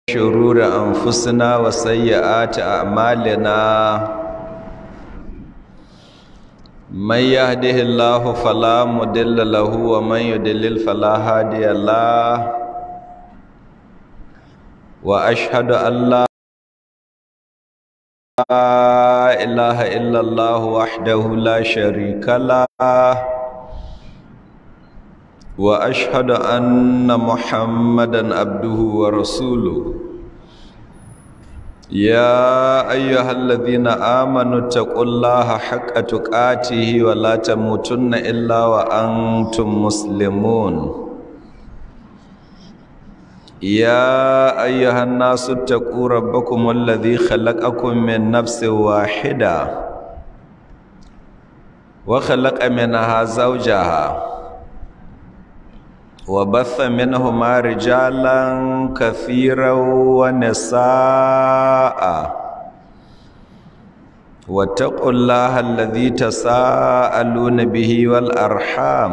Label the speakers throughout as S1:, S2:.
S1: شرور أنفسنا وسيئات أعمالنا من يهده الله فلا مضل له ومن يضلل فلا هادي له وأشهد أن لا إله إلا الله وحده لا شريك له واشهد ان محمدا عبده ورسوله يا ايها الذين امنوا اتقوا الله حق تقاته ولا تموتن الا وانتم مسلمون يا ايها الناس اتقوا ربكم الذي خلقكم من نفس واحده وخلق منها زوجها وبث منهما رجالا كثيرا ونساء واتقوا الله الذي تساءلون به والأرحام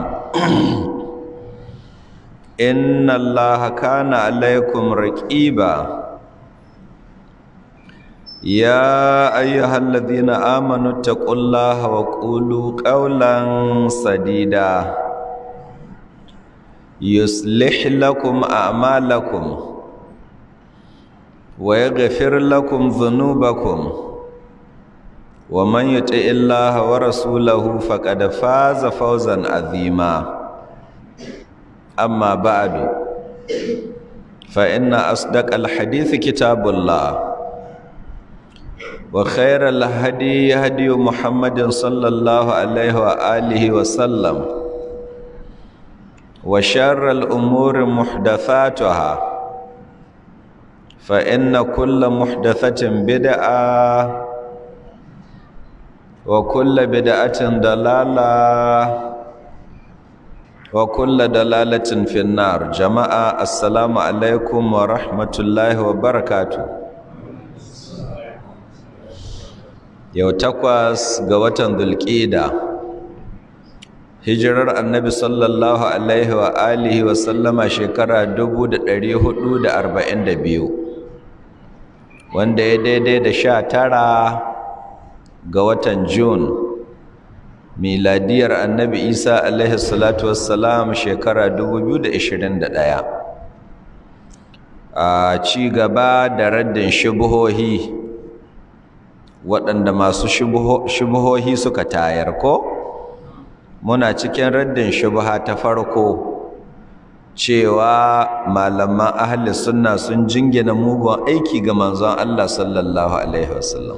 S1: إن الله كان عليكم رقيبا يا أيها الذين آمنوا اتقوا الله وقولوا قولا سديدا يصلح لكم أعمالكم ويغفر لكم ذنوبكم ومن يطع الله ورسوله فقد فاز فوزا عظيما أما بعد فإن أصدق الحديث كتاب الله وخير الهدي هدي محمد صلى الله عليه وآله وسلم وشر الأمور محدثاتها فإن كل محدثة بدعة وكل بدعة ضلالة وكل دلالة في النار جماعة السلام عليكم ورحمة الله وبركاته yau takwas ga watan dulƙida hijirar annabi sallallahu alaihi wa alihi wa sallama shekara 442 wanda ya daidai da sha tara ga watan Jun miladiyar annabi isa alaihi salatu wassalam shekara 2021 a ci gaba da raddin shubuhohi waɗanda masu shubuhohi suka tayar ko? muna cikin raddin shubha ta farko cewa malaman ahli sunna sun jingina mugun aiki ga manzon Allah sallallahu alaihi wasallam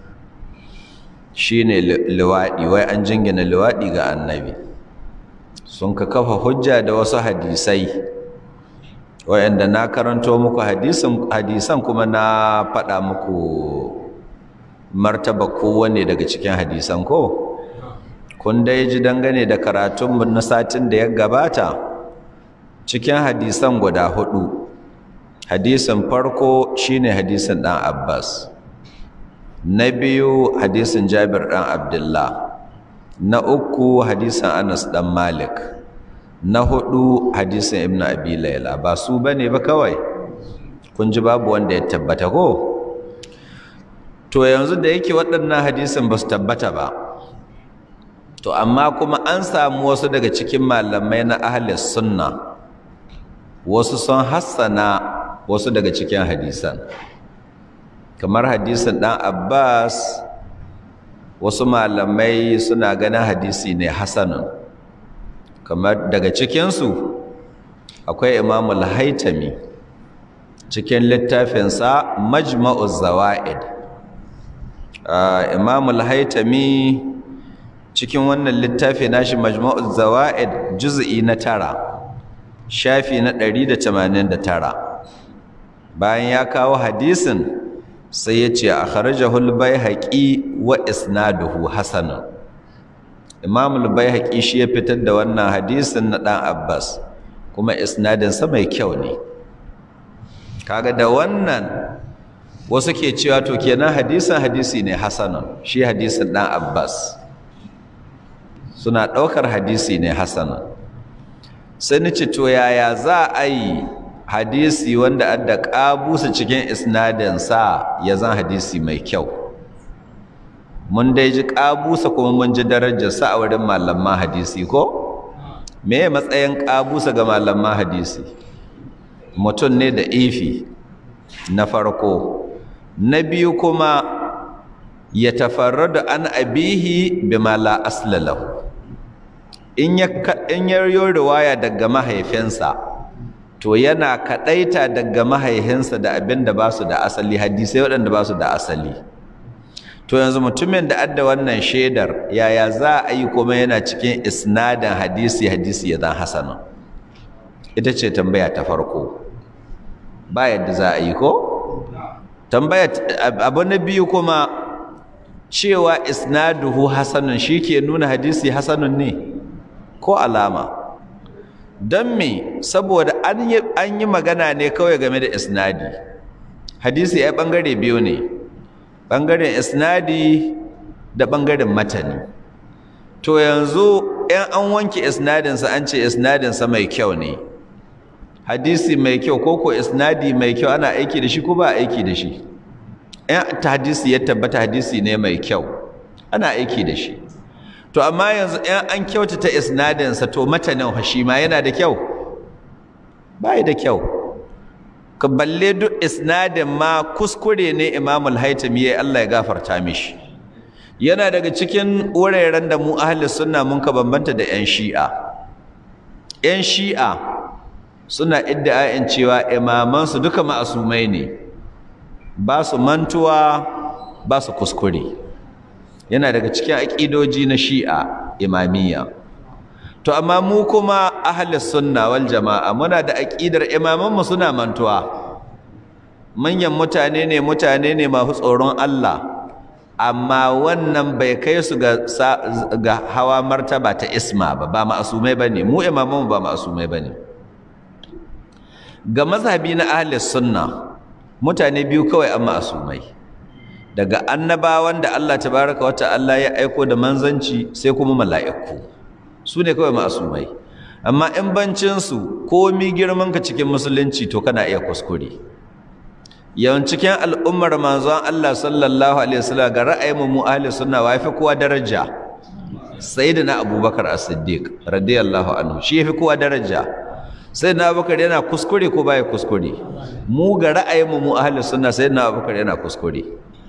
S1: shine liwadi wai an jingina liwadi ga annabi sun ka kafa hujja da wasu hadisai wayanda na karanto muku hadisan hadisan kuma na faɗa muku martaba kowanne daga cikin hadisan ko kun dai ji dangane da karatunmu na satin da ya gabata cikin hadisan guda hudu hadisin farko shine hadisin dan Abbas na biyu hadisin Jabir dan Abdullah na uku hadisin Anas dan Malik na hudu hadisin Ibn Abi Layla ba su bane ba kawai kun ji babu wanda ya tabbata ko to yanzu da yake waɗannan hadisin ba su tabbata ba to amma kuma an samu wasu daga cikin malamai na ahalis sunna wasu sun hassana wasu daga cikin hadisan kamar hadisin ɗan abbas wasu malamai suna ganin hadisi ne hasanun kamar daga cikinsu akwai imamul haitami cikin littafinsa majma'uz zawa'id imamul haitami cikin wannan littafi nashi majmu'uz zawaid juz'i na tara shafi na 189 bayan ya kawo hadisin sai ya ce akhrajahu al-baihaqi wa isnaduhu hasanun imam al-baihaqi shi ya fitar da wannan hadisin na dan abbas kuma isnadin sa mai kyau ne kaga da wannan wasu ke cewa to kenan hadisin hadisi ne hasanun shi hadisin dan abbas suna ɗaukar hadisi ne hasanun sai ni ce to yaya za a yi hadisi wanda adda ƙabusa cikin isnadinsa ya zan hadisi mai kyau mun dai ji ƙabusa kuma mun ji darajarsa a wurin malaman hadisi ko me matsayin ƙabusa ga malaman hadisi mutum ne da ifi na farko na biyu kuma ya tafarrada an abihi bima la asla lahu in ya in ya riwaya daga mahaifinsa to yana kadaita daga mahaihinsa da abin da ba su da asali hadisai waɗanda ba su da asali to yanzu mutumin da adda wannan shaidar yaya za a yi kuma yana cikin isnadin hadisi hadisi ya zan hasanin ita ce tambaya ta farko ba yadda za a yi ko tambaya abu na biyu kuma cewa isnaduhu hasanun shi ke nuna hadisi hasanun ne ko alama don me saboda an yi magana ne kawai game da isnadi hadisi ya ɓangare biyu ne ɓangaren isnadi da ɓangaren matani to yanzu ‘yan an wanke isnadinsa an ce isnadinsa mai kyau ne hadisi mai kyau ko ko isnadi mai kyau ana aiki da shi ko ba aiki da shi ‘yan ta hadisi ya tabbata hadisi ne mai kyau ana aiki da shi to amma yanzu ‘yan an kyautata isnadinsa to matanin shi ma yana da kyau ba da kyau ka balle duk isnadin ma kuskure ne imamul haitami ya Allah ya gafarta mishi yana daga cikin wuraren da mu ahli sunna mun ka bambanta da ‘yan shi'a ‘yan shi'a suna iddia'in cewa imamansu duka ma'asumai ne ba su mantuwa ba su kuskure yana daga cikin aƙidoji na shi'a imamiyya to amma mu kuma ahlus sunna wal jama'a muna da aƙidar imamanmu suna mantuwa manyan mutane ne mutane ne masu tsoron Allah amma wannan bai kai su ga, ga hawa martaba ta isma ba ba ma'asumai bane mu imamanmu ba ma'asumai bane ga mazhabi na ahlus sunna mutane biyu kawai an ma'asumai daga annabawan da Allah tabaraka wa ta'ala ya aiko da manzanci sai kuma mala'iku su ne kawai ma'asumai amma in bancin su komi girman ka cikin musulunci to kana iya kuskure yawan cikin al'ummar manzon Allah sallallahu alaihi wasallam ga ra'ayin mu ahli sunna wa fi kowa daraja sayyidina abubakar as-siddiq radiyallahu anhu shi yafi kowa daraja sai na abubakar yana kuskure ko baya kuskure mu ga ra'ayinmu mu ahli sunna sai na abubakar yana kuskure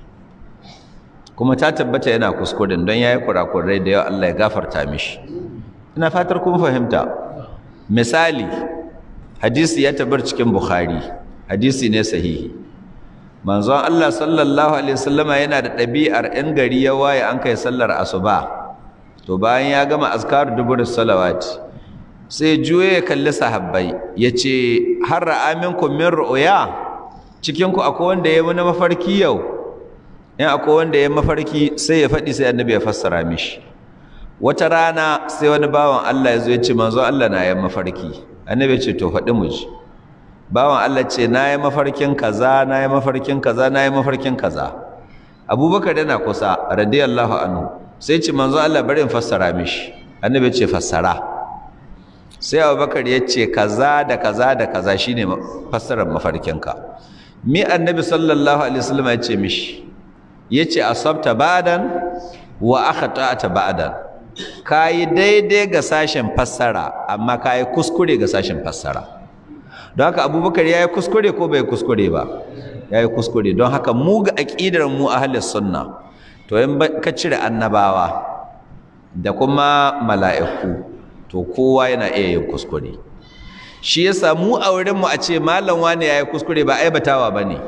S1: kuma ta tabbata yana kuskuren don yayi kurakurai da yawa Allah ya gafarta mishi ina fatar kun fahimta misali hadisi ya tabar cikin bukhari hadisi ne sahihi manzon Allah sallallahu alaihi wasallama yana da ɗabi'ar in gari ya waye an kai sallar asuba to bayan ya gama azkar dubur salawati sai juye ya kalli sahabbai ya ce har ra'aminku min ru'uya cikinku akwai wanda ya wani mafarki yau in akwai wanda ya mafarki sai ya faɗi sai annabi ya fassara mishi wata rana sai wani bawan Allah ya zo ya ce manzo Allah na yi mafarki annabi ya ce to faɗi mu ji bawan Allah ce na yi mafarkin kaza na yi mafarkin kaza na yi mafarkin kaza abubakar yana kusa radiyallahu anhu sai ce manzo Allah bari in fassara mishi annabi ya ce fassara sai abubakar ya ce kaza da kaza da kaza shine fassarar mafarkinka mi annabi sallallahu alaihi wasallam ya ce mishi ya ce asabta ba'dan wa akhata'ta ba'dan kayi daidai ga sashen fassara amma kayi kuskure ga sashen fassara don haka abubakar ya yi kuskure ko bai kuskure ba ya yi kuskure don haka mu ga aƙidar mu ahlus sunna to in ka cire annabawa da kuma mala'iku to kowa yana iya yin kuskure shi yasa mu a wurinmu a ce malam wani ya yi kuskure ba aibatawa ba ne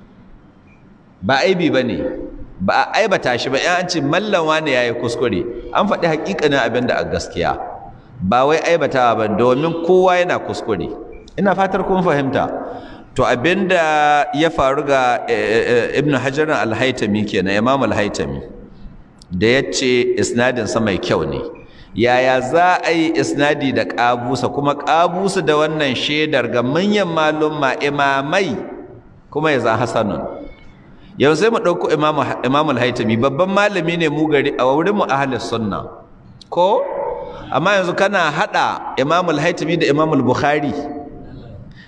S1: ba aibi ba ne ba a aibata shi ba an ce mallam wani ya yi kuskure an faɗi haƙiƙanin abin da a gaskiya ba wai aibatawa ba domin kowa yana kuskure ina fatar kun fahimta to abin da ya faru ga ibn hajar al-haitami kenan imam al-haitami da ya ce isnadinsa mai kyau ne yaya za a yi isnadi da ƙabusa kuma ƙabusa da wannan shaidar ga manyan malumma imamai kuma ya za hasanun yau sai mu ɗauko imamul haitami babban malami ne mu gari a wurin mu ahlus sunna ko amma yanzu kana haɗa imamul haitami da imamul bukhari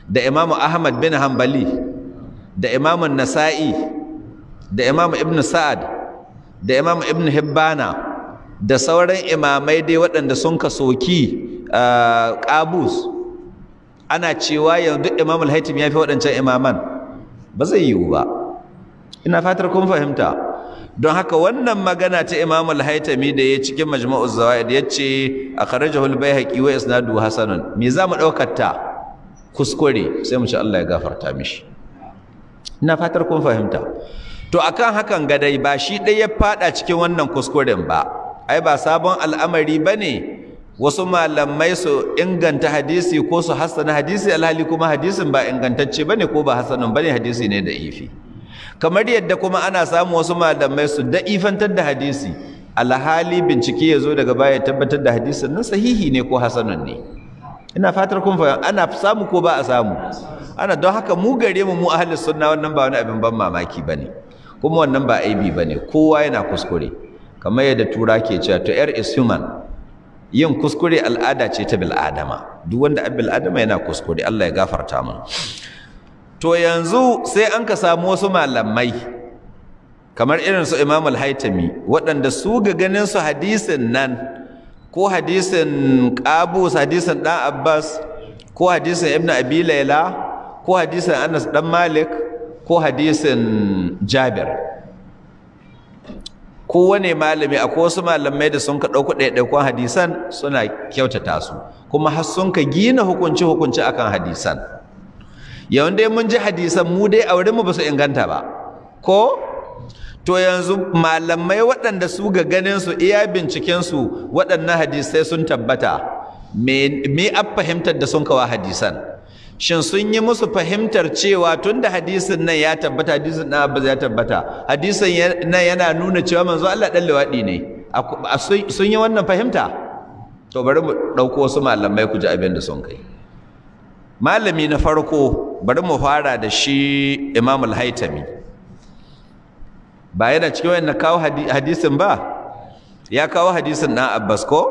S1: da imamu ahmad bin hanbali da imamu nasa'i da imamu ibn sa'ad da imamu ibn hibbana da sauran imamai dai waɗanda sun ka soki ƙabus ana cewa yanzu imam al-haitim ya fi waɗancan imaman ba zai yiwu ba ina fatar kun fahimta don haka wannan magana ta imam al-haitami da ya cikin majma'uz zawaid ya ce a kharajahu al-baihaqi wa isnadu hasanun me za mu ɗaukar ta kuskure sai mu ci Allah ya gafarta mishi ina fatar kun fahimta to akan hakan gadai ba shi ɗaya ya fada cikin wannan kuskuren ba ai ba sabon al'amari bane wasu malamai su inganta hadisi ko su hassana hadisi alhali kuma hadisin ba ingantacce bane ko ba hassanun bane hadisi ne da ifi kamar yadda kuma ana samu wasu malamai su da'ifantar da hadisi alhali bincike ya zo daga baya tabbatar da hadisin nan sahihi ne ko hasanun ne ina fatar kun fahimta ana samu ko ba a samu ana don haka mu gare mu mu ahlus sunna wannan ba wani abin ban mamaki bane kuma wannan ba aibi bane kowa yana kuskure kamar yadda tura ke cewa to air is human yin kuskure al'ada ce ta bil'adama duk wanda a bil'adama yana kuskure Allah ya gafarta mu to yanzu sai an ka samu wasu malamai kamar irin su Imam al-Haitami waɗanda su ga ganin su hadisin nan ko hadisin Qabus hadisin Dan Abbas ko hadisin Ibn Abi Layla ko hadisin Anas dan Malik ko hadisin Jabir kowane malami akwai wasu malamai da sun ka ɗauku ɗaiɗaikon hadisan suna kyautata su kuma har sun ka gina hukunci hukunci akan hadisan yawan dai mun ji hadisan mu dai a wurinmu ba su inganta ba ko to yanzu malamai waɗanda su ga ganin su iya binciken su waɗannan hadisai sun tabbata me a fahimtar da sun kawa hadisan shin sun yi musu fahimtar cewa tun da hadisin nan ya tabbata hadisin nan abu ya tabbata hadisin nan yana nuna cewa manzo Allah dan liwaɗi ne sun yi wannan fahimta to bari mu ɗauko wasu malamai ku ji abin da sun kai malami na farko bari mu fara da shi imam al-haitami ba yana cikin wannan kawo hadisin ba ya kawo hadisin ɗan abbas ko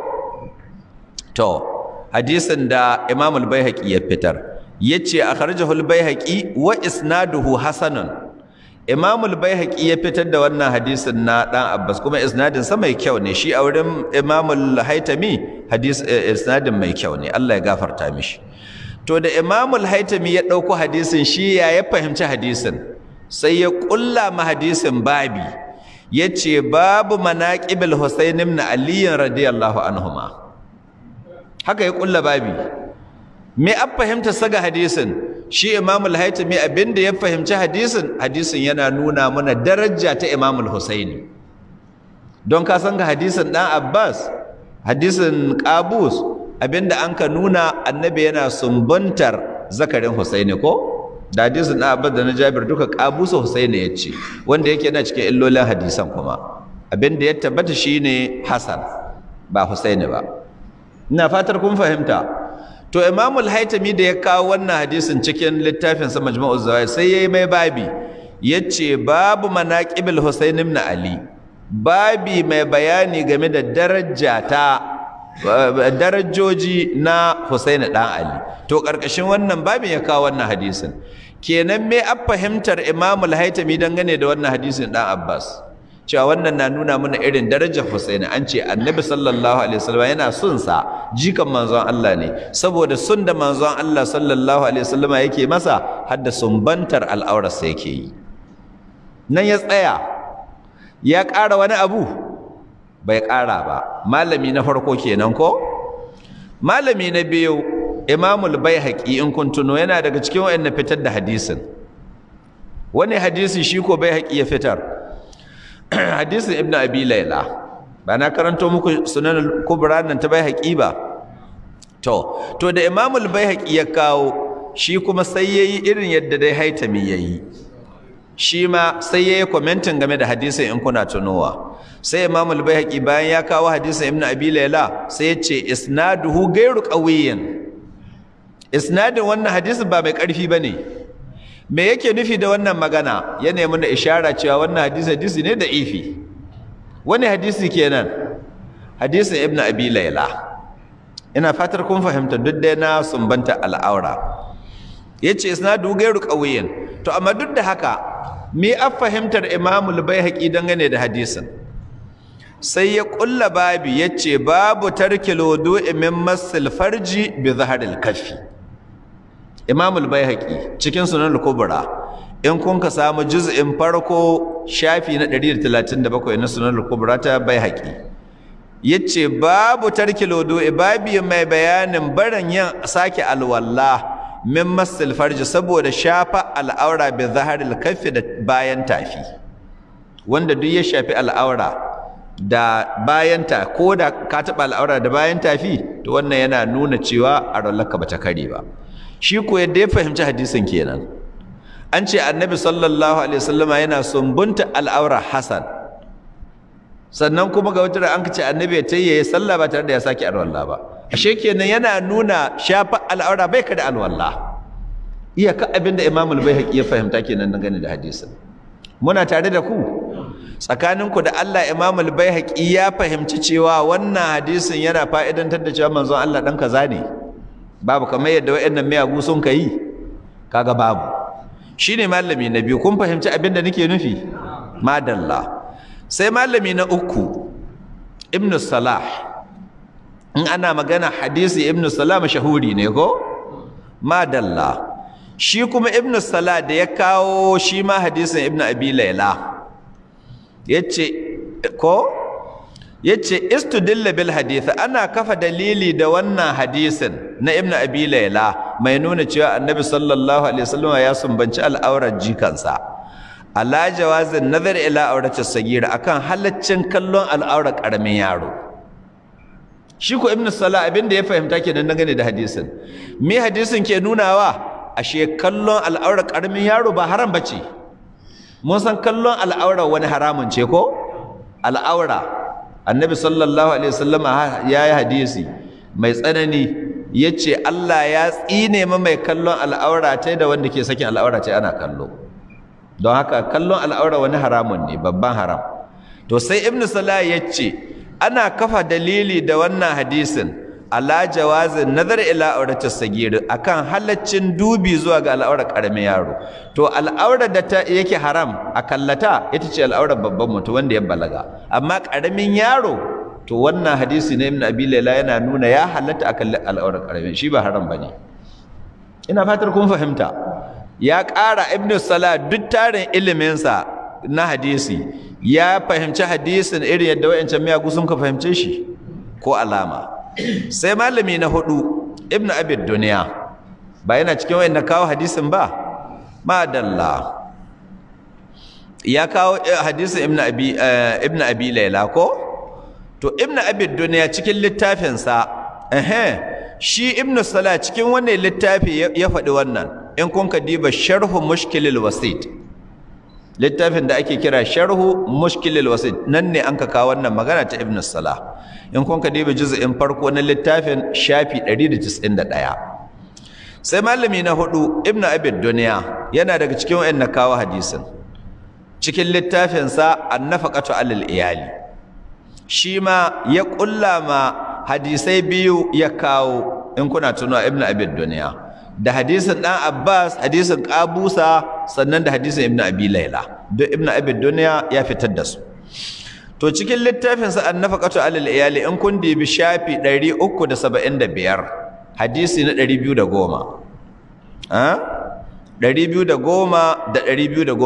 S1: to hadisin da imam al-baihaqi ya fitar yace akhrajahu al-baihaqi wa isnaduhu hasanun imam al-baihaqi ya fitar da wannan hadisin na dan abbas kuma isnadin sa mai kyau ne shi a wurin imam al-haitami hadis isnadin mai kyau ne Allah ya gafarta mishi to da imam al-haitami ya dauko hadisin shi ya ya fahimci hadisin sai ya kulla ma hadisin babi yace babu manaqibil husayn ibn ali radiyallahu anhuma haka ya kulla babi me an fahimta saga hadisin shi imam al-haitami abinda ya fahimci hadisin hadisin yana nuna mana daraja ta imam al-husaini don ka san ga hadisin dan abbas hadisin qabus abinda an ka nuna annabi yana sumbantar zakarin husaini ko da hadisin dan abbas da na jabir duka qabus husaini ya ce wanda yake yana cikin illolin hadisan kuma abinda ya tabbata shine hasan ba husaini ba ina fatar kun fahimta to imamul haitami da ya kawo wannan hadisin cikin littafin sa majmu'uz zawaid sai yayi mai babi yace babu manaqibul husayn ibn ali babi mai bayani game da daraja ta darajoji na Husain dan Ali to karkashin wannan babin ya kawo wannan hadisin kenan me a fahimtar imamul haitami dangane da wannan hadisin dan Abbas cewa wannan na nuna mana irin darajar Husaini an ce Annabi sallallahu alaihi wasallam yana son sa jikan manzon Allah ne saboda sun da manzon Allah sallallahu alaihi wasallam yake masa har da sumbantar al'aurarsa yake yi nan ya tsaya ya ƙara wani abu bai ƙara ba malami na farko kenan ko malami na biyu Imamul Baihaqi in kun tuno yana daga cikin wayannan fitar da hadisin wani hadisi shi ko Baihaqi ya fitar hadisin ibn abi laila ba na karanto muku sunan kubra nan ta baihaqi ba to to da imamul baihaqi ya kawo shi kuma sai yayi irin yadda dai haitami yayi shi ma sai yayi commenting game da hadisin in kuna tunowa sai imamul baihaqi bayan ya kawo hadisin ibn abi laila sai ya ce isnaduhu ghairu qawiyyin isnadin wannan hadisin ba mai karfi bane me yake nufi da wannan magana ya nemi da ishara cewa wannan hadisi hadisi ne da ifi wani hadisi kenan hadisin ibnu abi laila ina fatar kun fahimta duk dai na sumbanta al'aura yace isnadu gairu qawiyin to amma duk da haka me a fahimtar imamul baihaqi dangane da hadisin sai ya kulla babi yace babu tarkil wudu'i min masil farji bi zaharil kafi imamul baihaqi cikin sunan al-kubra in kun ka samu juz'in farko shafi na 137 na sunan al-kubra ta baihaqi yace babu tarkil wudu'i babi mai bayanin barin yin sake alwala min masil farji saboda shafa al'aura bi zaharil kafi da bayan tafi wanda duk ya shafi al'aura da bayan ta ko da ka taɓa al'aura da bayan tafi to wannan yana nuna cewa a rallaka bata kare ba shi ko yadda ya fahimci hadisin kenan an ce annabi sallallahu alaihi wasallama yana sumbunta al'aura hasan sannan kuma ga wata an ce annabi ya tayyaye sallah ba tare da ya sake alwala ba ashe kenan yana nuna shafa al'aura bai kada alwala iyaka abinda imam al-baihaqi ya fahimta kenan dangane da hadisin muna tare da ku tsakaninku da Allah imam al-baihaqi ya fahimci cewa wannan hadisin yana fa'idantar da cewa manzon Allah dan kaza ne babu kamar yadda wayannan miyagu sun kai kaga babu shine malami na biyu kun fahimci abinda nake nufi madalla sai malami na uku ibn salah in ana magana hadisi ibn salah mashahuri ne ko madalla shi kuma ibn salah da ya kawo shi ma hadisin ibn abi laila yace ko yace istudilla bil hadith ana kafa dalili da wannan hadisin na ibn abi laila mai nuna cewa annabi sallallahu alaihi wasallam ya sumbanci al'aurar jikansa ala jawazin nazar ila aurati sagira akan halaccin kallon al'aurar karamin yaro shi ko ibnu salah abinda ya fahimta kenan dangane da hadisin me hadisin ke nunawa ashe kallon al'aurar karamin yaro ba haram bace mun san kallon al'aurar wani haramun ce ko al'aura annabi sallallahu alaihi wasallam yayi hadisi mai tsanani yace Allah ya tsine ma mai kallon al'aura ta da wanda ke sakin al'aura ta ana kallo don haka kallon al'aura wani haramun ne babban haram to sai ibn salah ya ce ana kafa dalili da wannan hadisin ala jawazin nazar ila aurati sagir akan halaccin dubi zuwa ga al'aurar karamin yaro to al'aurar da ta yake haram a kallata ita ce al'aurar babban mutum wanda ya balaga amma karamin yaro to wannan hadisi na ibn abi laila yana nuna ya halatta akan al'aurar karamin shi ba haram bane ina fatar kun fahimta ya ƙara ibn salah duk tarin iliminsa na hadisi ya fahimci hadisin irin yadda wa'ancan miyagu sun ka fahimce shi ko alama sai malami na hudu ibn abid duniya ba yana cikin wa'in kawo hadisin ba madalla ya kawo hadisin ibn abi ibn abi laila ko to ibn abid duniya cikin littafinsa eh shi ibn salah cikin wannan littafi ya faɗi wannan in kun ka diba sharhu mushkilil wasit littafin da ake kira sharhu mushkilil wasit nan ne an ka kawo wannan magana ta ibn salah in kun ka diba juz'in farko na littafin shafi 191 sai malami na hudu ibn abid duniya yana daga cikin wayan na kawo hadisin cikin littafin sa annafaqatu alal iyali shi ma ya kulla ma hadisai biyu ya kawo in kuna tunawa ibn abid duniya da hadisin dan Abbas hadisin Qabusa sannan da hadisin Ibn Abi Layla duk Ibn Abi Dunya ya fitar da su to cikin littafin sa An-Nafaqatu 'alal Iyali in kun dibi shafi 375 hadisi na 210 ha 210 da 211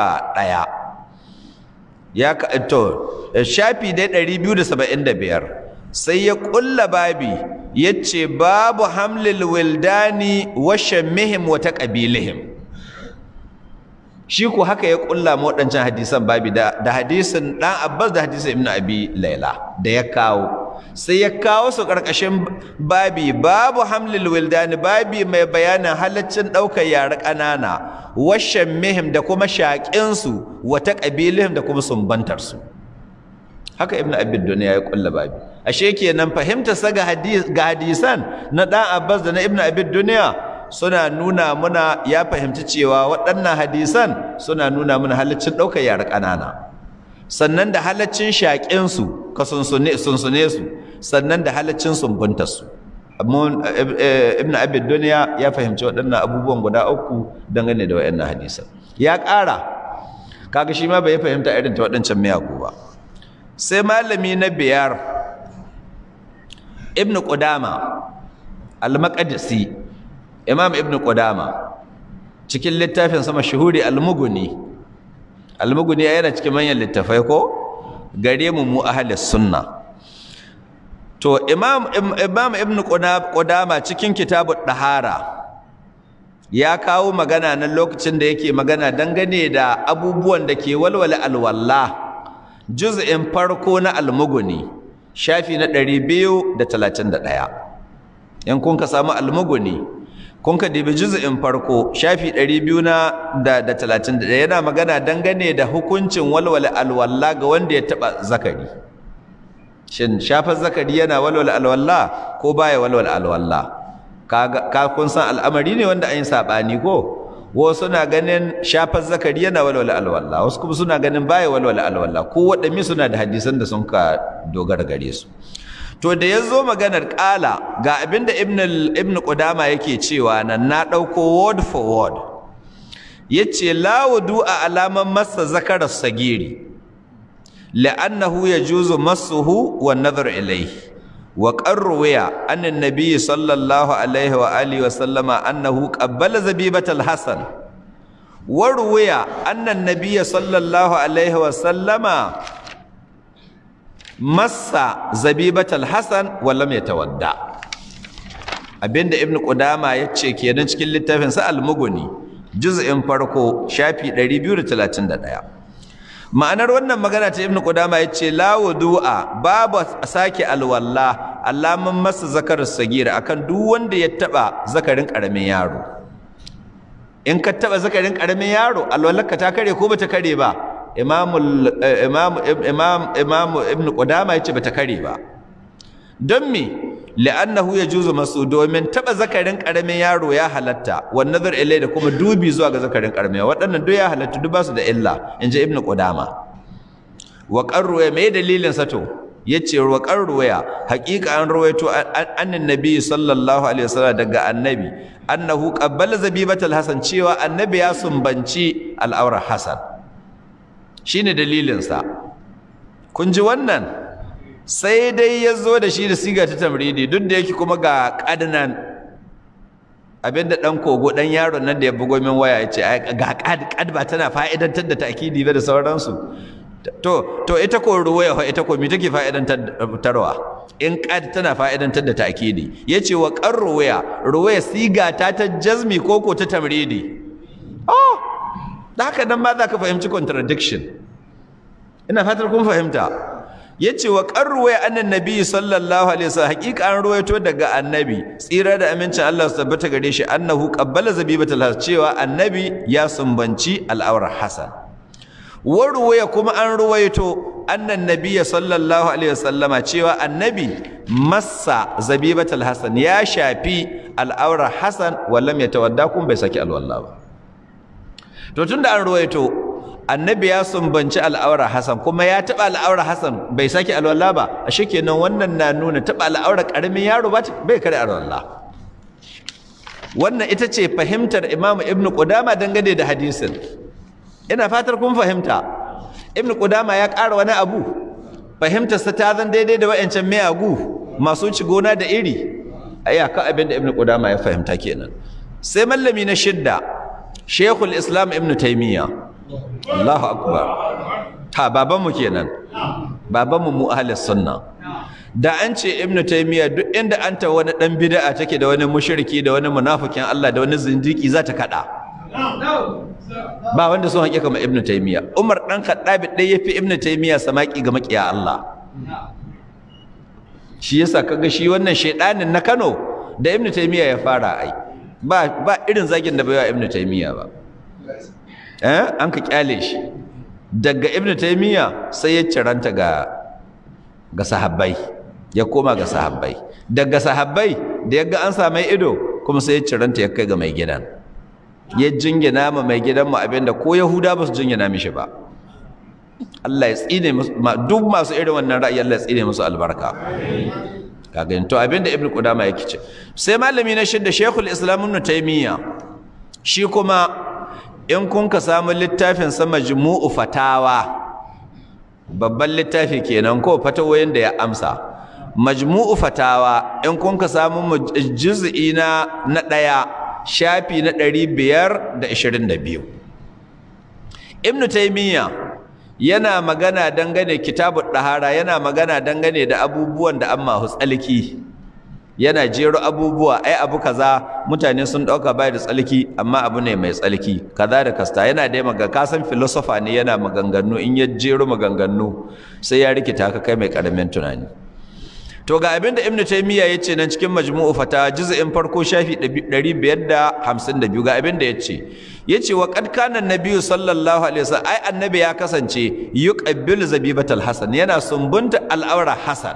S1: ya to shafi dai 275 sai ya kulla babi yace babu hamlil wildani wa shammihim wa taqabilihim shi ko haka ya kulla mu wadancan hadisan babi da, da hadisin dan Abbas da hadisin Ibn Abi Laila da ya kawo sai ya kawo su karkashin babi babu hamlil wildani babi mai bayanin halaccin daukar yara kanana wa shammihim da kuma shaƙin su wa taqabilihim da kuma sumbantar su haka Ibn Abi Dunya ya kulla babi ashe kenan fahimta sa ga hadisan na dan Abbas da na Ibn Abi Dunya suna nuna muna ya fahimci cewa waɗannan hadisan suna nuna muna halaccin ɗaukar yara ƙanana sannan da halaccin shaƙin su ka sunsune sunsune su sannan da halaccin sumbunta su ibn abid duniya ya fahimci waɗannan abubuwan guda uku dangane da waɗannan hadisan ya ƙara kaga shi ma bai fahimta irin ta waɗancan miyagu ba sai malami na biyar ibn qudama al-maqdisi imam ibn qudama cikin littafin sama shuhuri al-mughni al-mughni yana cikin manyan littafai ko gare mu mu ahlus sunna to imam imam ibn qudama cikin kitabud dahara ya kawo magana nan lokacin da yake magana dangane da abubuwan da ke walwala alwalla juz'in farko na almuguni shafi na 231 in kun ka samu almuguni kun ka dibi juz'in farko shafi 231 yana magana dangane da hukuncin walwala alwalla ga wanda ya taba zakari shin shafar zakari yana walwala alwalla ko baya walwala alwalla ka kun san al'amari ne wanda an yi saɓani ko wasu suna ganin shafar zakari yana walwala alwala wasu kuma suna ganin baya walwala alwala ko waɗanne suna da hadisan da sun ka dogara gare su to da ya zo maganar ƙala ga abin da ibn qudama yake cewa nan na ɗauko word for word ya ce lawudu a alaman masa zakarar sagiri la'annahu yajuzu masuhu wa nazar ilayhi وقد روي أن النبي صلى الله عليه وآله وسلم أنه قبل زبيبة الحسن وروي أن النبي صلى الله عليه وسلم مس زبيبة الحسن ولم يتودع abinda ibn qudama yace kenan cikin littafin sa al-mughni juz'in farko shafi 231 ma'anar wannan magana ta ibnu qudama yace la wudu'a babu sake alwalla allaman masa zakar sagira akan duk wanda ya taba zakarin karamin yaro in ka taba zakarin karamin yaro alwallarka ta kare ko bata kare ba imamu imam imam imam ibnu qudama yace bata kare ba don me li'annahu yajuzu masu domin taba zakarin karamin yaro ya halatta wan nazar ilai da kuma dubi zuwa ga zakarin karamin waɗannan duk ya halatta duk basu da illa inji ibnu qudama wa qarruya me dalilin sa to yace wa qarruya haqiqa an ruwaito annan nabi sallallahu alaihi wasallam daga annabi annahu qabbala zabibatal hasan cewa annabi ya sumbanci al'aura hasan shine dalilin sa kun ji wannan sai dai ya zo da shi da siga ta tamridi duk da yake kuma ga ƙadnan abinda ɗan kogo ɗan yaron nan da ya bugo min waya ya ce ga ƙad ba tana fa'idantar da ta'kidi ba da sauransu to to ita ko ruwaya ita ko me take fa'idantarwa in ƙad tana fa'idantar da ta'kidi yace wa qar ruwaya ruwaya siga ta ta jazmi ko ko ta tamridi oh da haka nan ma za ka fahimci contradiction ina fatar kun fahimta yace wa qarruwa annan nabi sallallahu alaihi wasallam hakika an ruwaito daga annabi tsira da amincin Allah su tabbata gare shi annahu qabbala zabibatul has cewa annabi ya sumbanci al'aurar hasan wa ruwaya kuma an ruwaito annan nabi sallallahu alaihi wasallama cewa annabi massa zabibatul hasan ya shafi al'aurar hasan wallam yatawadda kun bai saki alwala ba to tunda an ruwaito annabi ya sumbanci al'aura Hassan kuma ya taɓa al'aura Hassan bai sake alwala ba a shi kenan wannan na nuna taɓa al'aura ƙaramin yaro bai kare alwala wannan ita ce fahimtar Imam Ibn Qudama dangane da hadisin ina fatar kun fahimta Ibn Qudama ya ƙara wani abu fahimtarsa ta zan daidai da wa'ancan miyagu masu ci gona da iri ayyaka abin da Ibn Qudama ya fahimta kenan sai mallami na shidda Sheikhul Islam Ibn Taymiyyah Allahu akbar ta babanmu kenan babanmu mu ahlus sunna da an ce ibnu taymiya duk inda an ta wani dan bid'a take da wani mushriki da wani munafikin Allah da wani zindiki za ta kada ba wanda sun haƙiƙa ma ibnu taymiya umar dan khattabi dai yafi ibnu taymiya samaki ga makiya Allah shi yasa kaga shi wannan shedanin na Kano da ibnu taymiya ya fara ai ba ba irin zagin da bai wa ibnu taymiya ba eh an ka kyale shi daga ibnu taymiya sai ya ciranta ga ga sahabbai ya koma ga sahabbai daga sahabbai da yaga an sa mai ido kuma sai ya ciranta ya kai ga mai gidan ya jingina ma mai gidan mu abinda ko yahuda ba su jingina mishi ba Allah ya tsine musu duk masu irin wannan ra'ayi Allah ya tsine musu albarka kaga to abinda ibnu qudama yake ce sai malami na shidda shaykhul islam ibn taymiya shi kuma in kun ka samu littafin sa majmu'u fatawa babban littafi kenan ko fatawoyin da ya amsa majmu'u fatawa in kun ka samu juz'i na na daya shafi na 522 ibnu taymiya yana magana dangane kitabun ɗahara yana magana dangane da abubuwan da an mahu tsalki yana jero abubuwa ai abu kaza mutane sun ɗauka bai da tsalki amma abu ne mai tsalki kaza da kasta yana dai maga kasan filosofa ne yana maganganu in ya jero maganganu sai ya rikita ka kai mai ƙaramin tunani to ga abin da ibnu taymiya yace nan cikin majmu'u fata juz'in farko shafi 552 ga abin da yace yace wa qad kana nabiyyu sallallahu alaihi wasallam ai annabi ya kasance yuqabbilu zabibatal hasan yana sumbunta al'aura hasan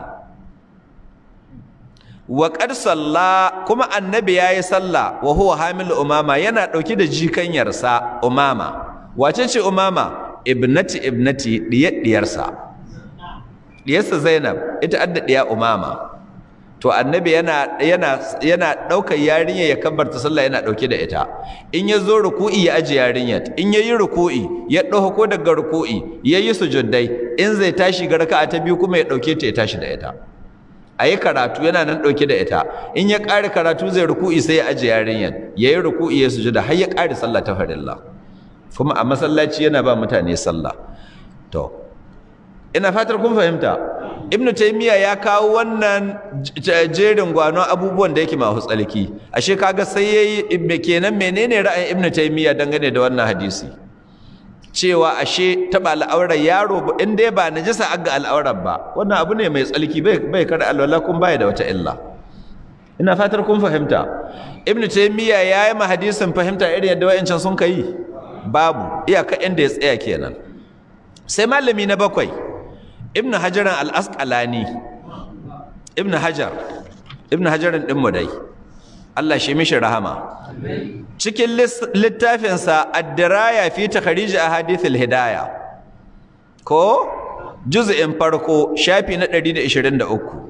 S1: wa qad salla kuma annabi yayi salla wa huwa hamil umama yana dauke da jikanyarsa umama wace ce umama ibnati ibnati diyarsa diyarsa Zainab ita adda diya Umama to annabi yana yana yana daukar yarinya ya kabbarta sallah yana dauke da ita in ya zo ruku'i ya aje yarinya in yayi ruku'i ya dauko daga ruku'i yayi sujuddai in zai tashi ga raka'a ta biyu kuma ya dauke ta ya tashi da ita ayi karatu yana nan dauke da ita in ya kare karatu zai ruku'i sai ya aje yarinya yayi ruku'i ya sujuda har ya kare sallah ta farilla kuma a masallaci yana ba mutane sallah to ina fatar kun fahimta ibnu taymiya ya kawo wannan jerin gwano abubuwan da yake mahu tsalki ashe kaga sai yayi kenan menene ra'ayin ibnu taymiya dangane da wannan hadisi cewa ashe taba al'aurar yaro in dai ba najasa aga al'aurar ba wannan abu ne mai tsalki bai bai kada alwala kun baya da wata illa ina fatar kun fahimta ibnu taymiya yayi ma hadisin fahimta irin yadda wayancan sun kai babu iyaka inda ya tsaya kenan sai malami na bakwai ibn hajaran al-asqalani ibn hajar ibn hajaran din mu dai Allah shi mishi rahama cikin littafinsa ad-diraya fi takhrij ahadith al-hidayah ko juz'in farko shafi na 123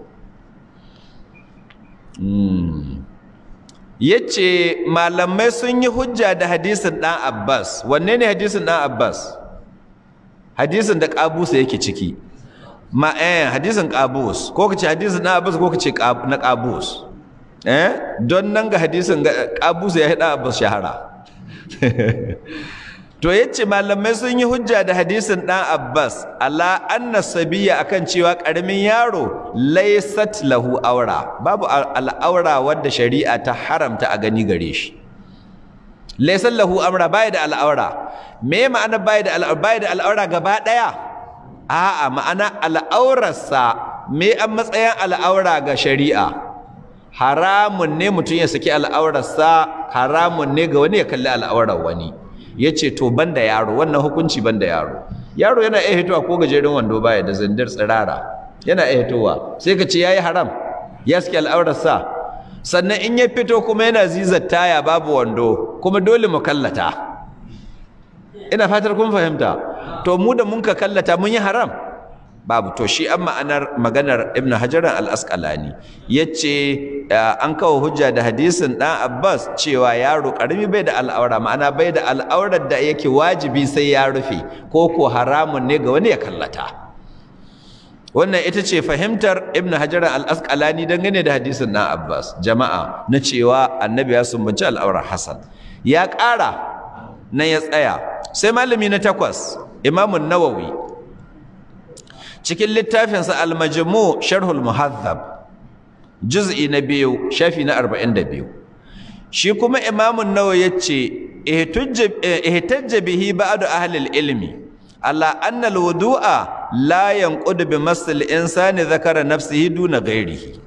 S1: hmm yace malamai sun yi hujja da hadisin dan Abbas wanne ne hadisin dan Abbas hadisin da kabusa yake ciki ma eh hadisin qabus ko kace hadisin na abbas ko kace na qabus eh don nan ga hadisin qabus ya hada abbas shahara to yace malamai sun yi hujja da hadisin dan abbas ala anna sabiya akan cewa karamin yaro laysat lahu aura babu al'aura wadda shari'a ta haramta a gani gare shi laysa lahu amra bai da al'aura me ma'ana bai da al'aura bai da al'aura gaba daya a'a ma'ana al'aurarsa me an matsayin al'aura ga shari'a haramun ne mutum ya saki al'aurarsa haramun ne ga wani ya kalli al'aurar wani ya ce to banda yaro wannan hukunci banda yaro yaro yana iya hitowa ko gajeren wando baya da zandar tsirara yana iya hitowa sai ka ce ya yi haram ya saki al'aurarsa sannan in ya fito kuma yana zizar taya babu wando kuma dole mu kallata ina fatar kun fahimta to mu da mun ka kallata mun yi haram babu to shi an ma'anar maganar ibn hajaran al-asqalani yace an kawo hujja da hadisin dan abbas cewa yaro karami bai da al'aura ma'ana bai da al'aurar da yake wajibi sai ya rufe ko ko haramun ne ga wani ya kallata wannan ita ce fahimtar ibn hajaran al-asqalani dangane da hadisin dan abbas jama'a na cewa annabi ya sumbanci al'aurar hasan ya ƙara nan ya tsaya sai malami na takwas imamun nawawi cikin littafinsa al-majmu sharhul muhazzab juz'i na biyu shafi na 42 shi kuma imamun nawawi yace ihtajja bihi ba'du ahli al-ilmi ala anna al-wudu'a la yanqud bi masl insani dhakara nafsihi duna ghairihi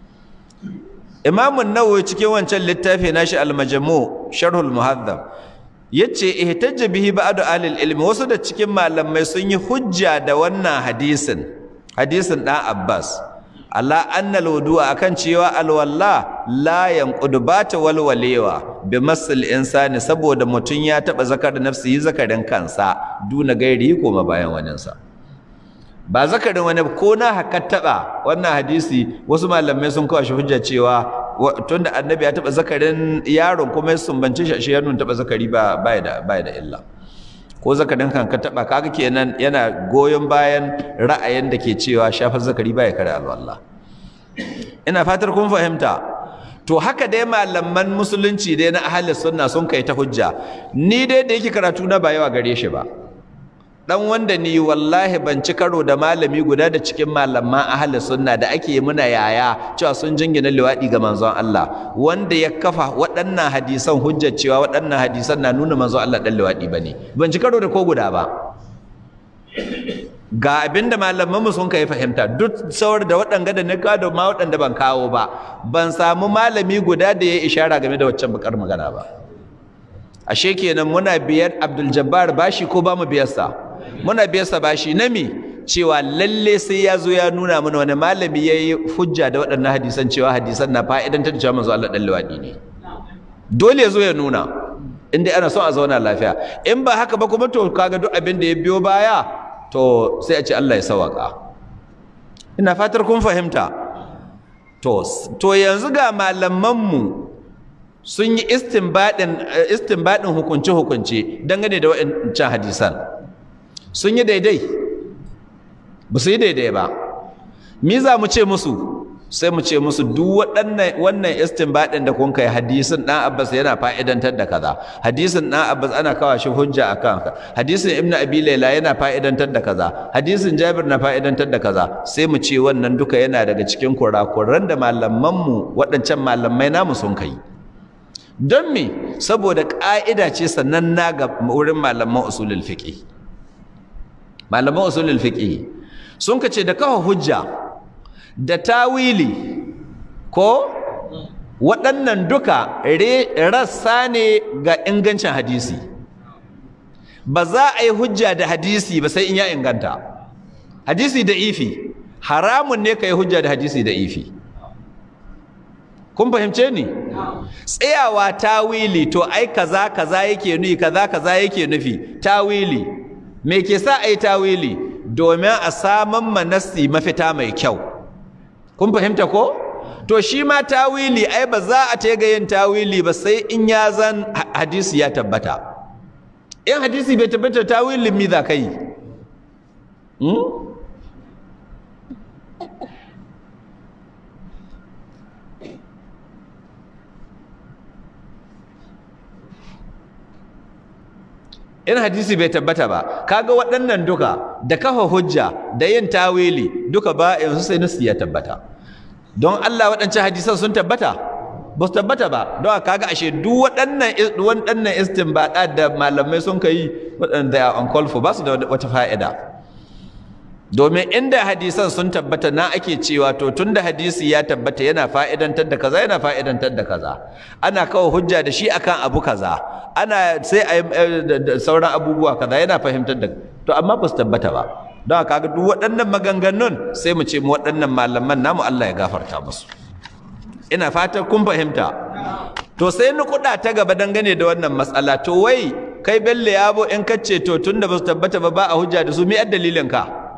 S1: imamun nawawi cikin wancan littafi nashi al-majmu sharhul muhazzab yace ihtajja bihi ba'du ahli ilmi wasu da cikin malamai sun yi hujja da wannan hadisin hadisin dan Abbas ala anna alwudu'a akan cewa alwalla la yanqudu bata walwalewa bi masal insani saboda mutun ya taba zakar nafsi zakarin kansa duna gairi ko bayan waninsa ba zakarin wani ko na haka taba wannan hadisi wasu malamai sun kawo shi hujja cewa tunda annabi ya taba zakarin yaron kuma ya sumbance shi shi ya nuna taba zakari ba baya da baya da illa ko zakarin kan ka taba kaga kenan yana goyon bayan ra'ayin da ke cewa shafar zakari baya kare alwala ina fatar kun fahimta to haka dai malaman musulunci dai na ahli sunna sun kai ta hujja ni dai da yake karatu na ba yawa gare shi ba dan wanda ni wallahi ban ci karo da malami guda da cikin malaman ahli sunna da ake muna yaya cewa sun jingina liwadi ga manzon Allah wanda ya kafa waɗannan hadisan hujjar cewa waɗannan hadisan na nuna manzon Allah dan liwadi bane ban ci karo da ko guda ba ga abinda malaman mu sun kai fahimta duk saurar da waɗanga da nika da ma waɗanda ban kawo ba ban samu malami guda da ya ishara game da waccan bakar magana ba ashe kenan muna biyar Abdul Jabbar bashi ko ba mu biyarsa muna biyarsa bashi na mi cewa lalle sai ya zo ya nuna mana wani malami ya yi hujja da waɗannan hadisan cewa hadisan na fa'idantar da cewa manzo Allah ɗan liwaɗi ne dole ya zo ya nuna inda ana son a zauna lafiya in ba haka ba kuma to kaga duk abin da ya biyo baya to sai a ce Allah ya sawaka ina fatar kun fahimta to to yanzu ga malamanmu sun yi istinbadin istinbadin hukunce hukunce dangane da waɗancan hadisan sun yi daidai ba su yi daidai ba mi za mu ce musu sai mu ce musu duk waɗannan wannan istinbadin da kun kai hadisin dan Abbas yana fa'idantar da kaza hadisin dan Abbas ana kawo shi hujja akan ka hadisin Ibn Abi Layla yana fa'idantar da kaza hadisin Jabir na fa'idantar da kaza sai mu ce wannan duka yana daga cikin kurakuran da malaman mu waɗancan malamai namu sun kai don me saboda ƙa'ida ce sannan na ga wurin malaman usulul fiqh malaman usulul fiqh sun kace da kawo hujja da tawili ko waɗannan duka rassa ne ga ingancin hadisi ba za a yi hujja da hadisi ba sai in ya inganta hadisi da ifi haramun ne ka yi hujja da hadisi da ifi kun fahimce ni tsayawa tawili to ai kaza kaza yake nufi kaza kaza yake nufi tawili me ke sa a yi tawili domin a saman manasi mafita mai kyau kun fahimta ko to shi ma tawili ai ba za a ta ga yin tawili ba sai in ya zan hadisi ya tabbata in hadisi bai tabbata tawilin mi za ka yi in hadisi bai tabbata ba kaga waɗannan duka da kafa hujja da yin tawili duka ba yanzu sai nasu ya tabbata don Allah waɗancan hadisan sun tabbata ba su tabbata ba don kaga ashe duk waɗannan waɗannan istinbada da malamai sun kai waɗanda they are uncalled for ba su da wata fa'ida domin inda hadisan sun tabbata na ake cewa to tunda hadisi ya tabbata yana fa'idantar da kaza yana fa'idantar da kaza ana kawo hujja da shi akan abu kaza ana sai a sauran abubuwa kaza yana fahimtar da to amma ba su tabbata ba don haka ga duk waɗannan maganganun sai mu ce mu waɗannan malaman namu Allah ya gafarta musu ina fatan kun fahimta to sai ni kuɗa ta gaba dangane da wannan matsala to wai kai bello yabo in kace to tunda ba su tabbata ba ba a hujja da su me dalilin ka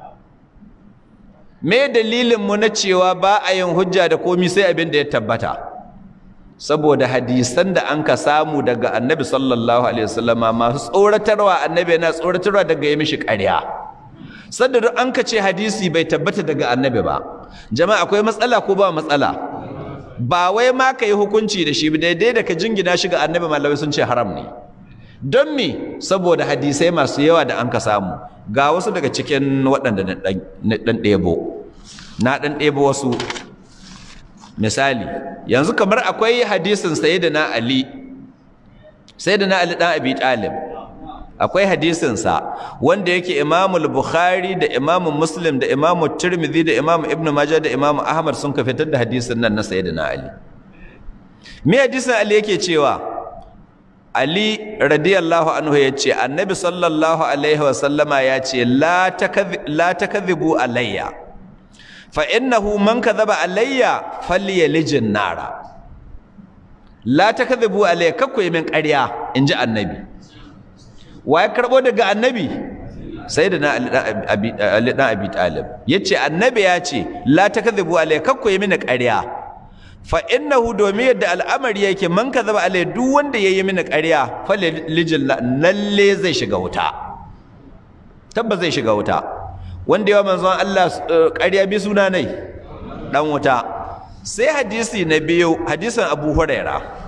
S1: me dalilin mu na cewa ba a yin hujja da komi sai abin da ya tabbata saboda hadisan da an ka samu daga annabi sallallahu alaihi wasallama masu tsoratarwa annabi yana tsoratarwa daga yi mishi ƙarya sanda duk an ka ce hadisi bai tabbata daga annabi ba jama'a akwai matsala ko ba matsala ba wai ma ka yi hukunci da shi daidai da ka jingina shi ga annabi malamai sun ce haram ne don me saboda hadisai masu yawa da an ka samu ga wasu daga cikin waɗanda na ɗan ɗebo na ɗan ɗebo wasu misali yanzu kamar akwai hadisin sayyidina ali sayyidina ali ɗan abi talib akwai hadisinsa wanda yake imamul bukhari da imamu muslim da imamu tirmidhi da imamu ibnu majah da imamu ahmad sun ka fitar da hadisin nan na sayyidina ali me hadisin ali yake cewa Ali radiyallahu anhu ya ce annabi sallallahu alaihi wasallama ya ce la takadhibu alayya fa innahu man kadhaba alayya falyalijin nara la takadhibu alayya kakku min ƙarya inji annabi wa ya karbo daga annabi sayyidina ali dan abi talib yace annabi ya ce la takdhibu alai kakku yi mini ƙarya fa innahu domin yadda al'amari yake man kadhaba alai duk wanda yayi mini ƙarya fa lijil lalle zai shiga wuta tabbas zai shiga wuta wanda yawa manzon Allah ƙarya bi suna nai dan wuta sai hadisi na biyu hadisin Abu Huraira